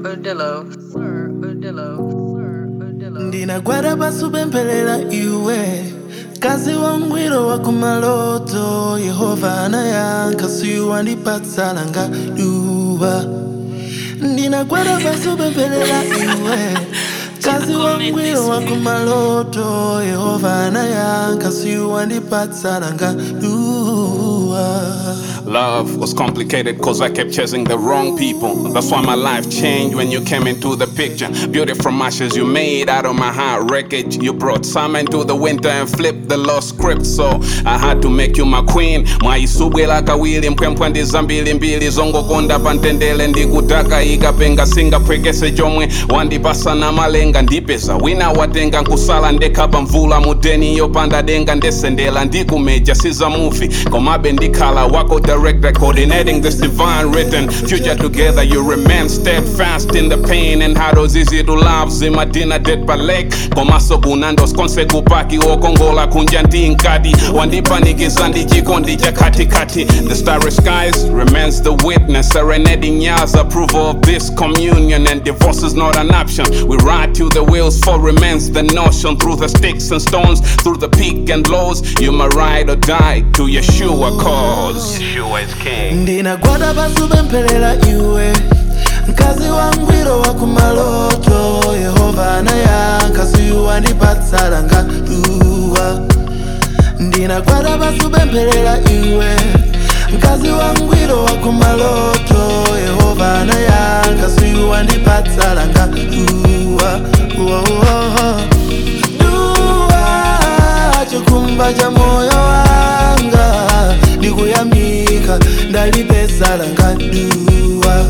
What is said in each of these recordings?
Odillo, Sir Odillo, Sir Odillo. ndinagwada pasupempherera iwe kazi wangwiro wa kumaloto yehova anayankha siwandipatsa langa duwa ndinagwada pasupempherera iwe kazi wangwiro wa kumaloto yehova anayankha siwandipatsa langa duwa Love was complicated cause I kept chasing the wrong people. That's why my life changed when you came into the picture. Beauty from ashes you made out of my heart wreckage. You brought summer into the winter and flipped the lost script. So I had to make you my queen. mwaisubwela kawiri mpwempwe ndi zambiri mbiri zongokonda pa ntendere ndikutaka ikapenga singapwekese chomwe wandipasa na malenga ndipeza wina watenga nkusala ndekha pa mvula mudeni yopanda denga ndesendela ndikumeja siza movie komabe ndikhala wako director coordinating this divine written future together you remain steadfast in the pain and how easy to love zimadina dead pa lake komaso kunandos konse kupaki wokongola kunja ndi nkati wandipanikiza ndi chikondi cha katikati the starry skies remains the witness serenading years approval of this communion and divorce is not an option we ride till the wheels fall remains the notion through the sticks and stones through the peak and lows you my ride or die to yeshua cause yeshua is king ndinagwada pasupempherera iwe mkazi wangwiro wa kumaloto yehova anayankha siwandipatsa langa duwa ndinagwada pasupempherera iwe mkazi wangwiro wa kumaloto yehova anayankha siwandipatsa langa duwa duwa chikumba cha moyo wanga ndikuyamika ndalipesa langa duwa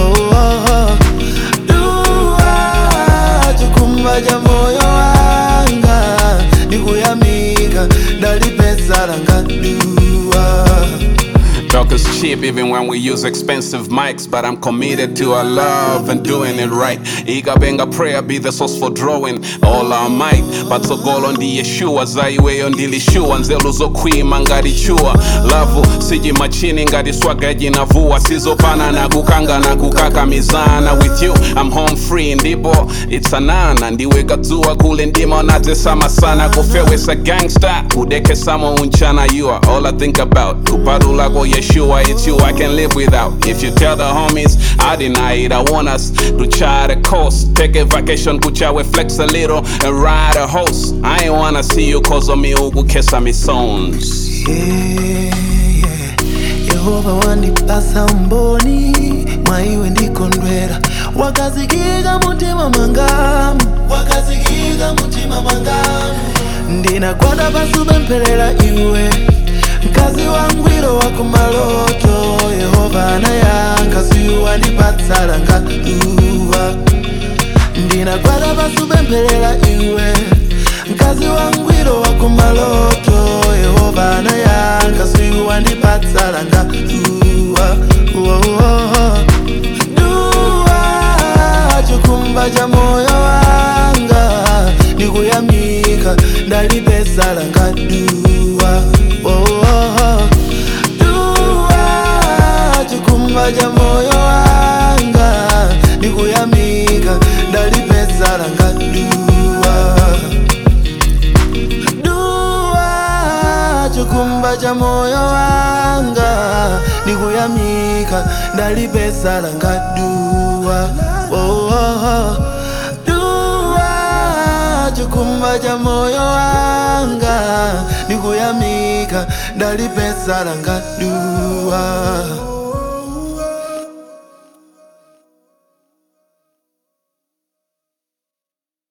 duwa chikumba cha moyo wanga ndikuyamika ndalipesa langa duwa Talk is cheap even when we use expensive mics, but I'm committed to our love and doing it right. Ikabenga prayer be the source for drawing all our might. But so goal on the Yeshua zaiweyo ndilishua nzelu zokhwima ngati chuwa lavu siji machini ngati swaga jinavua sizopana na kukanga na kukakamizana with you I'm home free ndipo it's anana ndiweka dzuwa kule ndima unatesama sana kufewesa gangster kudekesamo unchana you are all I think about kupatula ko Yeshua it's you I can live without if you tell the homies I deny it I want us to try the coast take a vacation kuchawe flex a little and ride a horse I ain't wanna see you cause of me ukukesa me songs Yeah, yeah. yehova wandipasa mboni mwaiwe ndikondwera wakazikika mutima mangamu wakazikika mutima mangamu ndinagwada pasupempherera iwe mkazi wangwiro wa kumaloto yehova anayankha siwandipatsa langa duwa ndinagwada pasupempherera iwe mkazi wangwiro wa kumaloto yehova anayankha siwandipatsa langa duwa duwa chikumba cha moyo wanga ndikuyamika ndalipesa langa duwa duwa chikumba cha moyo wanga ndikuyamika ndalipesa langa duwa duwa chikumba cha moyo wanga ndikuyamika ndalipesa langa duwa duwa chikumba cha moyo wanga ndikuyamika ndalipesa langa duwa